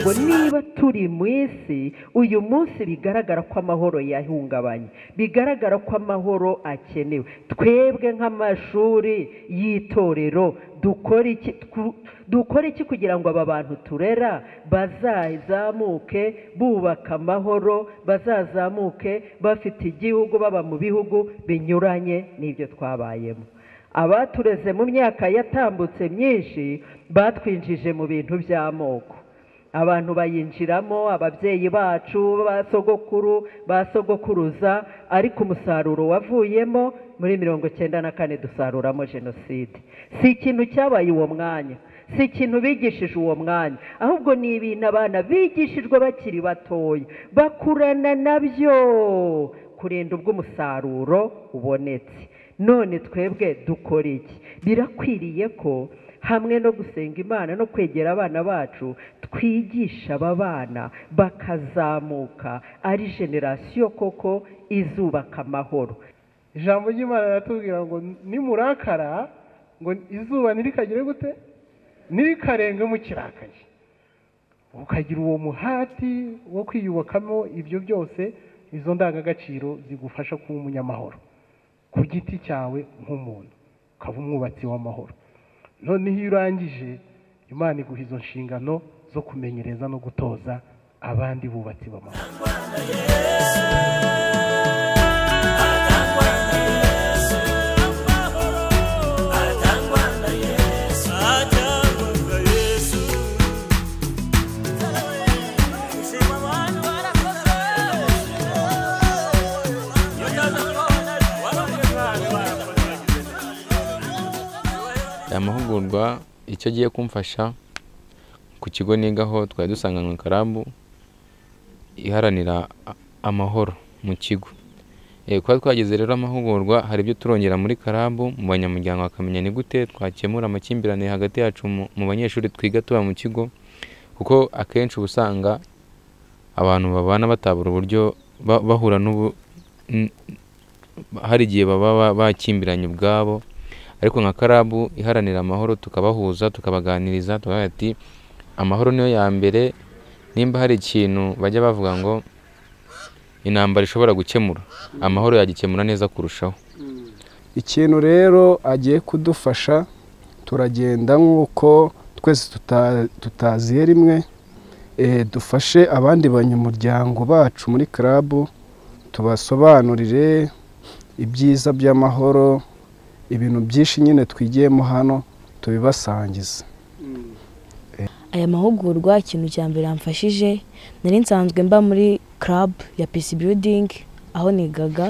ngo niba turi mu isi uyu munsi bigaragara ko amahoro yahungabanye bigaragara ko amahoro akenewe twebwe nk'amashuri y'itorero dukora iki dukora iki kugira ngo aba bantu turera bazazamuke bubaka amahoro bazazamuke bafite igihugu baba mu bihugu binyuranye n'ibyo twabayemo abatureze mu myaka yatambutse myinshi batwinjije mu bintu by'amoko abantu bayinjiramo ababyeyi bacu ba sogokuru ba sogokuruza ariko umusaruro wavuyemo muri mirongo icyenda na kane dusaruramo jenoside si ikintu cyabaye uwo mwanya si ikintu bigishije uwo mwanya ahubwo ni ibintu abana bigishijwe bakiri batoya bakurana nabyo kurinda ubwo umusaruro ubonetse none twebwe dukora iki birakwiriye ko hamwe no gusenga imana no kwegera abana bacu twigisha aba bana bakazamuka ari generasiyo koko izubaka amahoro ijambo ry'imana riratubwira ngo nimurakara ngo izuba ntirikagire gute ntirikarenga mukirakaye ukagira uwo muhati wo kwiyubakamo ibyo byose izo ndangagaciro zigufasha kuba umunyamahoro ku giti cyawe nk'umuntu ukaba umwubatsi w'amahoro noneho iyo urangije imana iguha izo nshingano zo kumenyereza no gutoza abandi bubatsi b'amahoro aya mahugurwa icyo agiye kumfasha ku kigo nigaho twari dusanganywe karabu iharanira amahoro mu kigo kuba twageze rero amahugurwa hari ibyo turongera muri karabu mu banyamuryango bakamenya ni gute twakemura amakimbirane hagati yacu mu banyeshuri twiga tuba mu kigo kuko akenshi uba usanga abantu babana batabura uburyo bahura n'ubu hari igihe baba bakimbiranye ubwabo ariko nka karabu iharanira amahoro tukabahuza tukabaganiriza tukavuga ati amahoro niyo ya mbere nimba hari ikintu bajya bavuga ngo intambara ishobora gukemura amahoro yagikemura neza kurushaho ikintu rero agiye kudufasha turagenda nk'uko twese tutaziye rimwe dufashe abandi banyamuryango bacu muri karabu tubasobanurire ibyiza by'amahoro ibintu byinshi nyine twigiyemo hano tubibasangiza aya mahugurwa ikintu cya mbere yamfashije nari nsanzwe mba muri club ya pisi biyudingi aho nigaga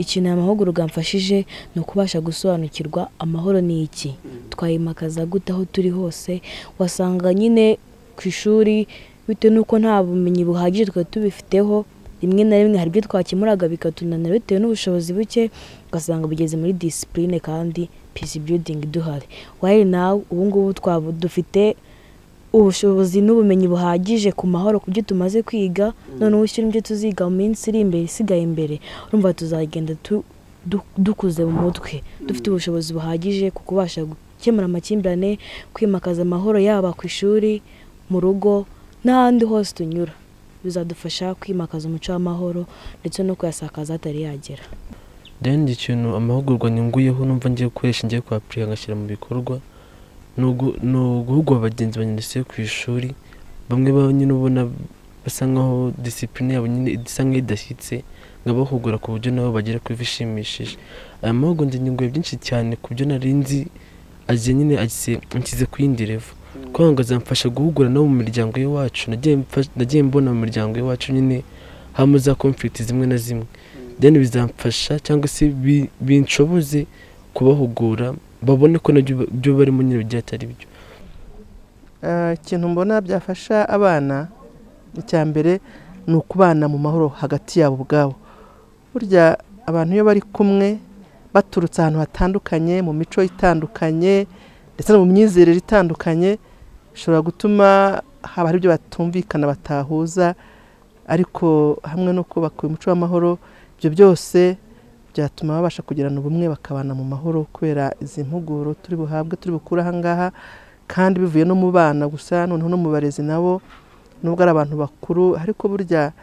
ikintu aya mahugurwa yamfashije ni ukubasha gusobanukirwa amahoro ni iki twayimakaza gute aho turi hose wasanga nyine ku ishuri bitewe n'uko nta bumenyi buhagije twari tubifiteho rimwe na rimwe hari ibyo twakemuraga bikatunanira bitewe n'ubushobozi buke ugasanga bugeze muri disipurine kandi pisi biyudingi duhari wayiri nawe ubu ngubu twaba dufite ubushobozi n'ubumenyi buhagije ku mahoro ku byo tumaze kwiga noneho ushyira ibyo tuziga mu minsi iri imbere isigaye imbere urumva tuzagenda dukuze mu mutwe dufite ubushobozi buhagije ku kubasha gukemura amakimbirane kwimakaza amahoro yaba ku ishuri mu rugo n'ahandi hose tunyura bizadufasha kwimakaza umuco w'amahoro ndetse no kuyasakaza atari yagera deni ikintu amahugurwa nyunguyeho numva ngiye gukoresha ngiye kuhapurika ngashyira mu bikorwa ni uguhugura bagenzi banyuze ku ishuri bamwe nyine ubona basa nkaho disipurine yabo nyine isa nk'idashyitse nkabahugura ku buryo nabo bagera kuri bishimishije aya mahugurwa nyunguye byinshi cyane ku byo nari nzi agiye nyine nshyize ku yindi revo kwanga zamfasha guhugura no mu miryango y'iwacu nagiye mbona mu miryango y'iwacu nyine hamwe za konfiriti zimwe na zimwe deni bizamfasha cyangwa se binshoboze kubahugura babone ko nabyo ibyo barimo nyine bigiye atari byo ikintu mbona byafasha abana icya mbere ni ukubana mu mahoro hagati yabo ubwabo burya abantu iyo bari kumwe baturutse ahantu hatandukanye mu mico itandukanye ndetse no mu myizerere itandukanye bishobora gutuma haba hari ibyo batumvikana batahuza ariko hamwe no kubaka umuco w'amahoro ibyo byose byatuma babasha kugirana ubumwe bakabana mu mahoro kubera izi mpuguro turi buhabwe turi bukure aha ngaha kandi bivuye no mu bana gusa noneho no mu barezi nabo nubwo ari abantu bakuru ariko burya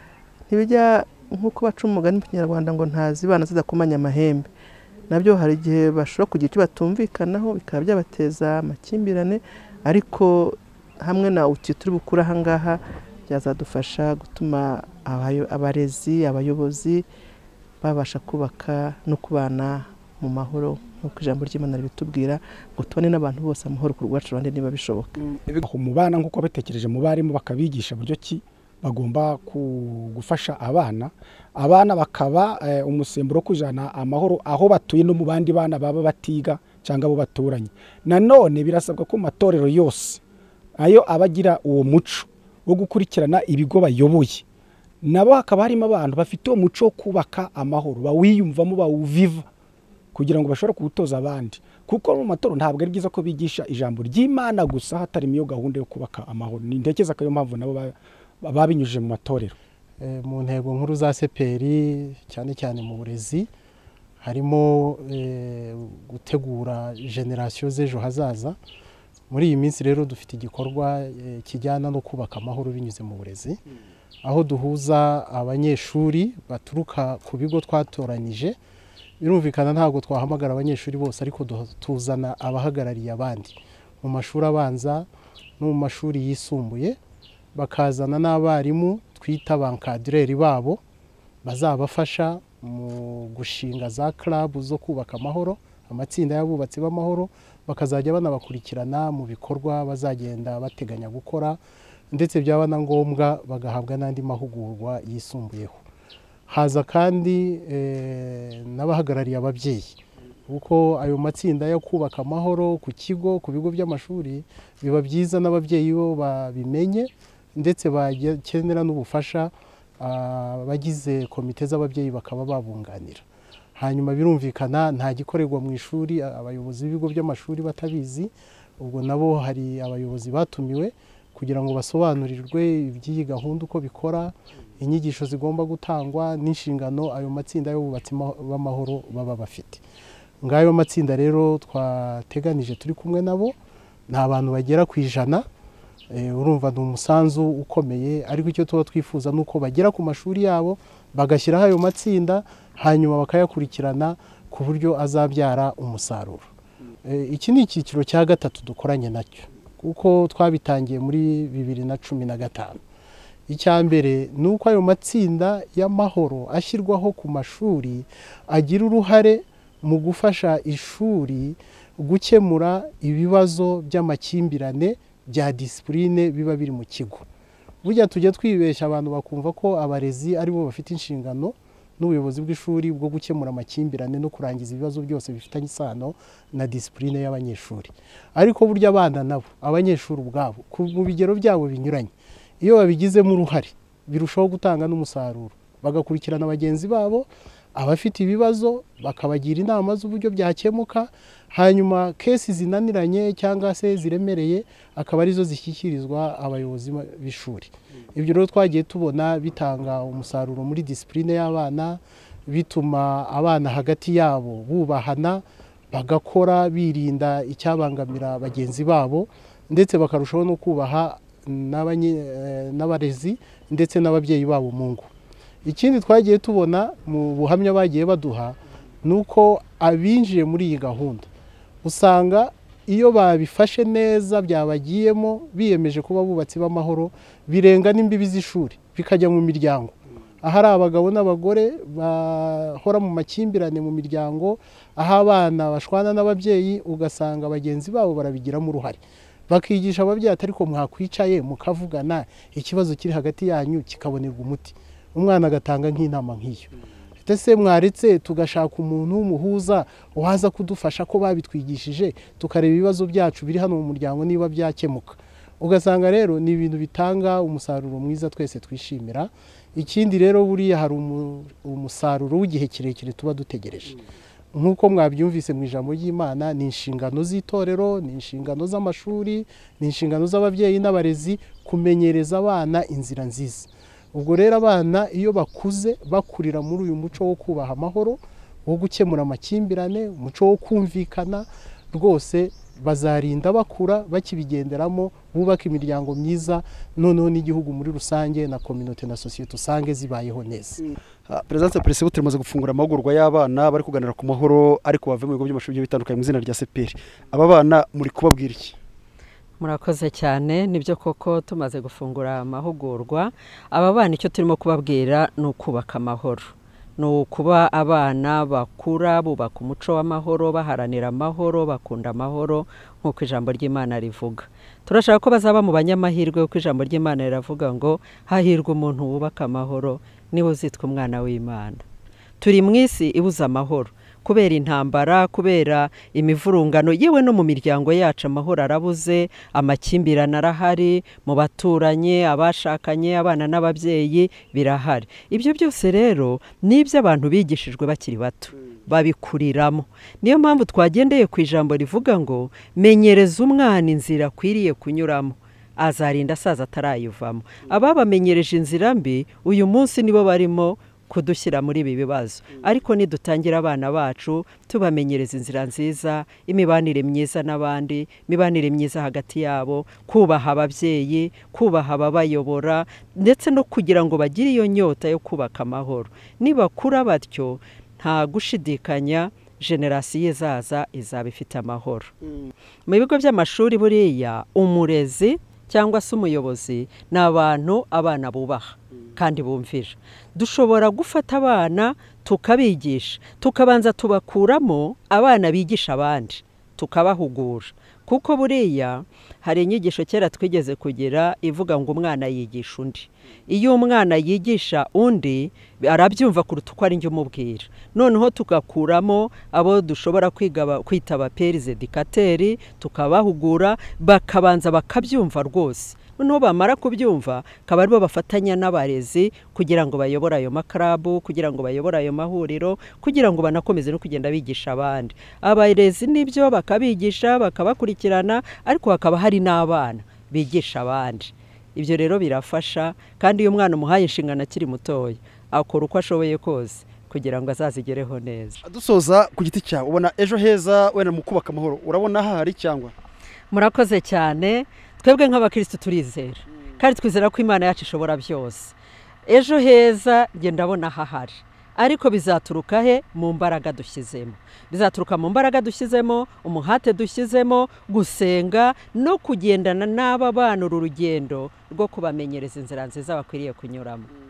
ntibijya nk'uko baca umugani mu kinyarwanda ngo ntazibana zidakomanya amahembe nabyo hari igihe bashobora kugira icyo batumvikanaho bikaba byabateza amakimbirane ariko hamwe na uti turi bukure ahangaha byazadufasha gutuma abayo- abarezi abayobozi babasha kubaka no kubana mu mahoro nk'uko ijambo ry'imana ribitubwira ngo tubane n'abantu bose amahoro ku rwacu abandi niba bishoboka umubana nk'uko batekereje mu barimu bakabigisha buryo ki bagomba ku- gufasha abana abana bakaba eh, umusemburo wo kujana amahoro aho batuye no mu bandi bana baba batiga cyangwa abo baturanye nanone birasabwa ko mu matorero yose ayo aba agira uwo muco wo gukurikirana ibigo bayoboye nabo hakaba harimo abantu bafite uwo muco wo kubaka amahoro bawiyumvamo bawuviva kugira ngo bashobore kuwutoza abandi kuko mu matora ntabwo ari byiza ko bigisha ijambo ry'imana gusa hatarimo iyo gahunda yo kubaka amahoro ntekereza ko ariyo mpamvu nabo ba- ba- babinyujije mu matorero eh, mu ntego nkuru za seperi cyane cyane mu burezi harimo eh, gutegura generasiyo z'ejo hazaza muri iyi minsi rero dufite igikorwa eh, kijyana no kubaka amahoro binyuze mu burezi aho duhuza abanyeshuri baturuka ku bigo twatoranyije birumvikana ntabwo twahamagara abanyeshuri bose ariko duha- tuzana abahagarariye abandi mu mashuri abanza no mu mashuri yisumbuye bakazana n'abarimu twita bankadureri babo bazabafasha mu gushinga za club zo kubaka amahoro amatsinda y'abubatsi b'amahoro bakazajya banabakurikirana mu bikorwa bazagenda bateganya gukora ndetse byaba na ngombwa bagahabwa n'andi mahugurwa yisumbuyeho haza kandi eh, n'abahagarariye ababyeyi kuko ayo matsinda yo kubaka amahoro ku kigo ku bigo by'amashuri biba byiza n'ababyeyi bo babimenye ndetse bakenera n'ubufasha ah, abagize komite z'ababyeyi bakaba babunganira hanyuma birumvikana nta gikorerwa mu ishuri a- abayobozi b'ibigo by'amashuri batabizi ubwo nabo hari abayobozi batumiwe kugira ngo basobanurirwe iby'iyi gahunda uko bikora inyigisho zigomba gutangwa n'inshingano ayo matsinda y'ububatsi ma- b'amahoro baba bafite ngayo matsinda rero twateganije turi kumwe nabo ni abantu bagera ku ijana Eh, urumva ni umusanzu ukomeye ariko icyo tuba twifuza ni uko bagera ku mashuri yabo bagashyiraho ayo matsinda hanyuma bakayakurikirana ku buryo azabyara umusaruro Eh, iki ni icyiciro cya gatatu dukoranye nacyo kuko twabitangiye muri bibiri na cumi na gatanu icya mbere ni uko ayo matsinda y'amahoro ashyirwaho ku mashuri agira uruhare mu gufasha ishuri gukemura ibibazo by'amakimbirane bya disipurine biba biri mu kigo burya tujya twibeshya abantu bakumva ko abarezi aribo bafite inshingano n'ubuyobozi bw'ishuri bwo gukemura amakimbirane no kurangiza ibibazo byose bifitanye isano na disipurine y'abanyeshuri ariko burya abana nabo abanyeshuri ubwabo ku- mu bigero byabo binyuranye iyo babigizemo uruhare birushaho gutanga n'umusaruro bagakurikirana bagenzi babo abafite ibibazo bakabagira inama z'uburyo byakemuka hanyuma kesi zinaniranye cyangwa se ziremereye akaba arizo zishyikirizwa abayobozi ba- b'ishuri ibyo rero twagiye tubona bitanga umusaruro muri disipurine y'abana bituma abana hagati yabo bubahana bagakora birinda icyabangamira bagenzi babo ndetse bakarushaho no kubaha n'abanye- eh, n'abarezi ndetse n'ababyeyi babo mu ngo ikindi twagiye tubona mu buhamya bagiye baduha ni uko abinjiye muri iyi gahunda usanga iyo babifashe neza byabagiyemo biyemeje kuba abubatsi b'amahoro birenga n'imbibi z'ishuri bikajya mu miryango ahari abagabo n'abagore bahora mu makimbirane mu miryango aho abana bashwana n'ababyeyi ugasanga bagenzi babo barabigiramo uruhare bakigisha ababyeyi atari ko mwakwicaye mukavugana ikibazo kiri hagati yanyu kikabonerwa umuti umwana agatanga nk'inama nk'iyo ese mwaretse tugashaka umuntu w'umuhuza waza kudufasha ko babitwigishije tukareba ibibazo byacu biri hano mu muryango niba byakemuka ugasanga rero ni ibintu bitanga umusaruro mwiza twese twishimira ikindi rero buriya hari umu- umusaruro w'igihe kirekire tuba dutegereje nk'uko mwabyumvise mu ijambo ry'imana ni inshingano z'itorero ni inshingano z'amashuri ni inshingano z'ababyeyi n'abarezi kumenyereza abana inzira nziza ubwo rero abana iyo bakuze bakurira muri uyu muco wo kubaha amahoro wo gukemura amakimbirane umuco wo kumvikana rwose bazarinda bakura bakibigenderamo bubaka imiryango myiza noneho n'igihugu muri rusange na kominote na sosiyete usange zibayeho neza perezida perezida turamaze gufungura amahugurwa y'abana bari kuganira ku mahoro ariko bave mu bigo by'amashuri bigiye bitandukanye mu izina rya seperi aba bana muri kubabwira iki murakoze cyane nibyo koko tumaze gufungura amahugurwa aba bana icyo turimo kubabwira ni ukubaka amahoro ni ukuba abana bakura bubaka umuco w'amahoro baharanira amahoro bakunda amahoro nk'uko ijambo ry'imana rivuga turashaka ko bazaba mu banyamahirwe kuko ijambo ry'imana riravuga ngo hahirwa umuntu wubaka amahoro niwe uzitwa umwana w'imana turi mu isi ibuze amahoro kubera intambara kubera imivurungano yewe no mu miryango yacu amahoro arabuze amakimbirane arahari mu baturanye abashakanye abana n'ababyeyi birahari ibyo byose rero ni iby'abantu bigishijwe bakiri bato babikuriramo niyo mpamvu twagendeye ku ijambo rivuga ngo menyereza umwana inzira akwiriye kunyuramo azarinda asaza atarayivamo ababamenyereje inzira mbi uyu munsi nibo barimo kudushyira muri ibi bibazo ariko nidutangira abana bacu tubamenyereza inzira nziza imibanire myiza n'abandi imibanire myiza hagati yabo kubaha ababyeyi kubaha ababayobora ndetse no kugira ngo bagire iyo nyota yo kubaka amahoro nibakura batyo nta gushidikanya generasiyo izaza izaba ifite amahoro mu bigo by'amashuri buriya umurezi cyangwa se umuyobozi ni abantu abana bubaha kandi bumvira dushobora gufata abana tukabigisha tukabanza tubakuramo abana bigisha abandi tukabahugura kuko buriya hari inyigisho kera twigeze kugira ivuga ngo umwana yigisha undi iyo umwana yigisha undi arabyumva kuruta uko ari njye umubwira noneho tugakuramo abo dushobora kwita abaperizedikateri tukabahugura bakabanza bakabyumva rwose noneho bamara kubyumva akaba aribo bafatanya n'abarezi kugira ngo bayobore ayo makarabu kugira ngo bayobore ayo mahuriro kugira ngo banakomeze no kugenda bigisha abandi abarezi nibyo bakabigisha bakabakurikirana ariko hakaba hari n'abana bigisha abandi ibyo rero birafasha kandi iyo umwana umuhaye inshingano akiri mutoya akora uko ashoboye kose kugira ngo azazigereho neza dusoza ku giti cyawe ubona ejo heza wenda mu kubaka amahoro urabona ahari cyangwa murakoze cyane twebwe nk'abakirisitu turizera kandi twizera ko imana yacu ishobora byose ejo heza njye ndabona hahari ariko bizaturuka he mu mbaraga dushyizemo bizaturuka mu mbaraga dushyizemo umuhate dushyizemo gusenga no kugendana n'aba bana uru rugendo rwo kubamenyereza inzira nziza bakwiriye kunyuramo